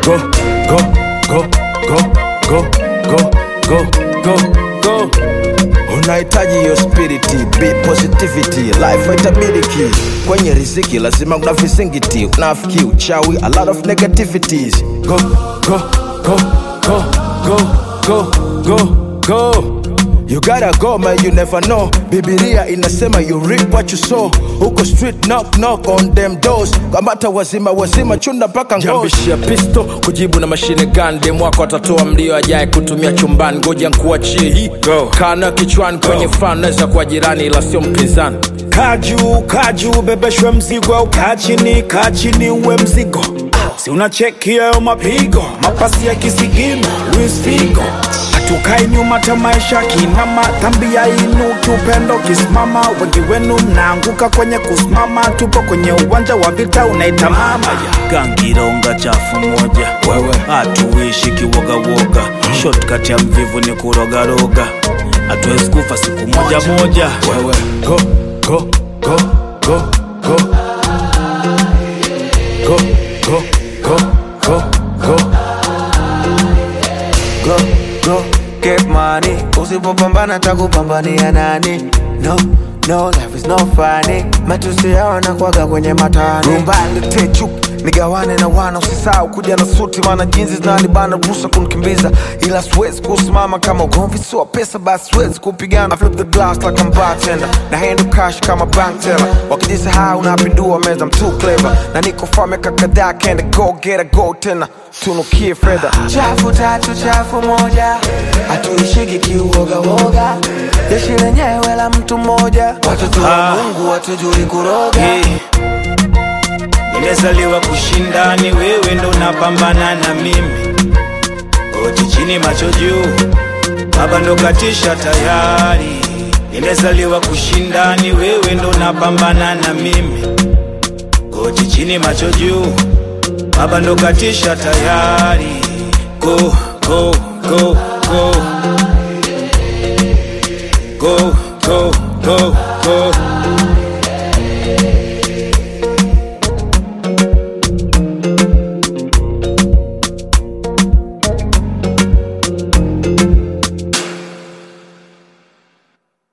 go, go, go, go, go, go, go, go, go. Unahitaji hiyo spiriti, be positivity, life haitabiliki. Kwenye riziki lazima kuna visingiti, unafiki, uchawi, a lot of negativities. Go, go, go, go, go, go, go, go. You gotta go man, you never know. Bibilia inasema you reap what you sow. Huko street knock knock on them doors. Kamata wazima wazima chunda mpaka ngozi. jambishia pisto kujibu na mashine gun dem wako atatoa mlio ajaye kutumia chumbani ngoja nkuachie hii Go. kana kichwani kwenye fan naweza kuwa jirani ila sio mpinzani kaju kaju bebeshwe mzigo au kaa chini kaa chini uwe mzigo si unacheki hayo mapigo mapasi ya kisigino Luis Figo hatukai nyuma ta maisha kinama dhambi ya inu kiupendo kisimama wengi wenu mnaanguka kwenye kusimama tupo kwenye uwanja wa vita unaita mama gangironga chafu moja Wewe. hatuishi kiwogawoga shortcut ya mvivu ni kurogaroga hatuwezi kufa siku moja moja Wewe go go go go go go go go go go go go get money usipopambana takupambania nani no no life is no funny matusi yao nakwaga kwenye matani rumbali chup nigawane na wana usisahau kuja na suti maana jinsi zinanibana ruhusa kunikimbiza ila siwezi kusimama kama ugomvi sio pesa basi siwezi kupigana I flip the glass like I'm bartender na handle cash kama bank teller wakijisahau napindua meza I'm too clever na niko far miaka kadhaa kenda go get a go tena tunukie fedha chafu tatu chafu moja hatuishiki kiuogawoga jeshi lenyewe la mtu mmoja watoto wa Ah. mungu watujui kuroga Hey. Nimezaliwa kushindani, wewe ndo unapambana na mimi. Oti chini macho juu, baba ndo katisha tayari. Nimezaliwa kushindani, wewe ndo unapambana na mimi. Oti chini macho juu, baba ndo katisha tayari. Go, go, go, go. Go, go, go, go.